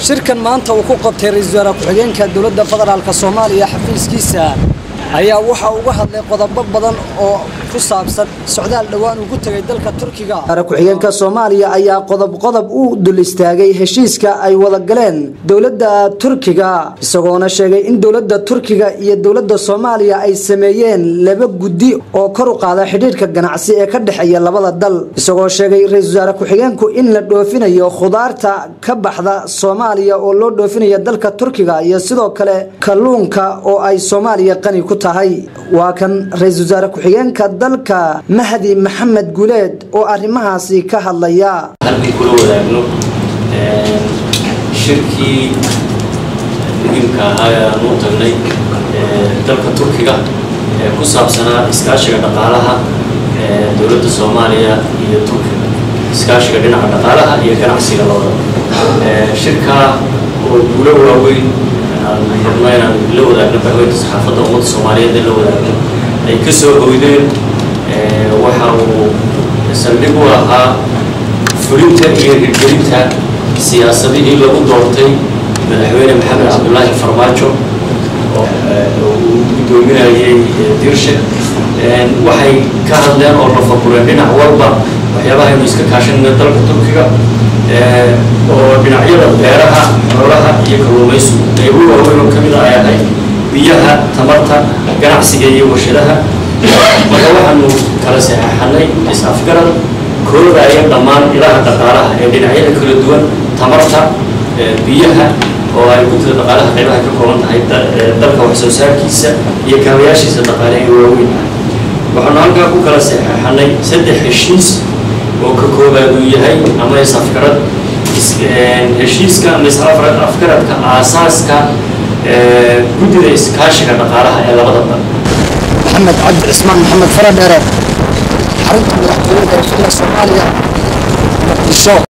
shirkan maanta uu ku qabtay ra-iisul wasaare ku-xigeenka dowladda federaalka soomaaliya xafiiskiisa ayaa waxa uga hadlay qodobo badan oo ku saabsan socdaal dhowaan uu ku tegay dalka turkiga ku-xigeenka soomaaliya ayaa qodob qodob u dul istaagay heshiiska ay wada galeen dowladda turkiga isagoona sheegay in dowladda turkiga iyo dowladda soomaaliya ay sameeyeen laba guddi oo kor u qaada xidhiirka ganacsi ee ka dhexeeya labada dal isagoo sheegay ra-iisul wasaare ku-xigeenku in la dhoofinayo khudaarta ka baxda soomaaliya oo loo dhoofinayo dalka turkiga iyo sidoo kale kalluunka oo ay soomaaliya qani ku tahay waa kan ra-iisul wasaare ku-xigeenka dalka mahdi maxamed guleed oo arrimahaasi ka hadlaya halkii kula wadaagno shirkii muhiimka ahaa ee aan u tagnay dalka turkiga ee ku saabsanaa iskaashiga dhaqaalaha dowladda soomaaliya iyo turkiga iskaashiga dhinaca dhaqaalaha iyo ganacsiga labada shirkaa oo guulo waaweyn aan rabno inaan la wadaagno bahweynta saxaafadda ummadda soomaaliyeed ee la wadaagno ay ka soo hoydeen waxa uu saldhig u ahaa fulinta iyo hirgelinta siyaasadihii lagu doortay madaxweyne maxamed cabdulaahi farmaajo oo uu guddoominayay dirshe waxay ka hadleen oo lafakureen dhinac walba waxyaabaha aynu iska kaashanayna dalka turkiga oo dhinacyada beeraha xoolaha iyo kalluumaysigu qaybo waaweyn oo ka mid a ay ahayd biyaha tamarta ganacsiga iyo warshadaha marka waxaanu kala saxeexanay is-afgarad koodaya dhammaan ilaha dhaqaalaha ee dhinacyada kala duwan tamarta biyaha oo ay guntida dhaqaalaha qaybaha ka kooban tahay dalka wax soo saarkiisa iyo kaabayaashiisa dhaqaale ee waaweyn waxaanu halkaa ku kala saxeexanay saddex heshiis oo ka koobaad uu yahay ama is-afgarad heshiiska ama is-afgaradka aasaaska guddida iskaashiga dhaqaalaha ee labada dal maxamed cabdi cismaan maxamed faradheere xarunta madaxtooyada ee shirka soomaaliya muqdisho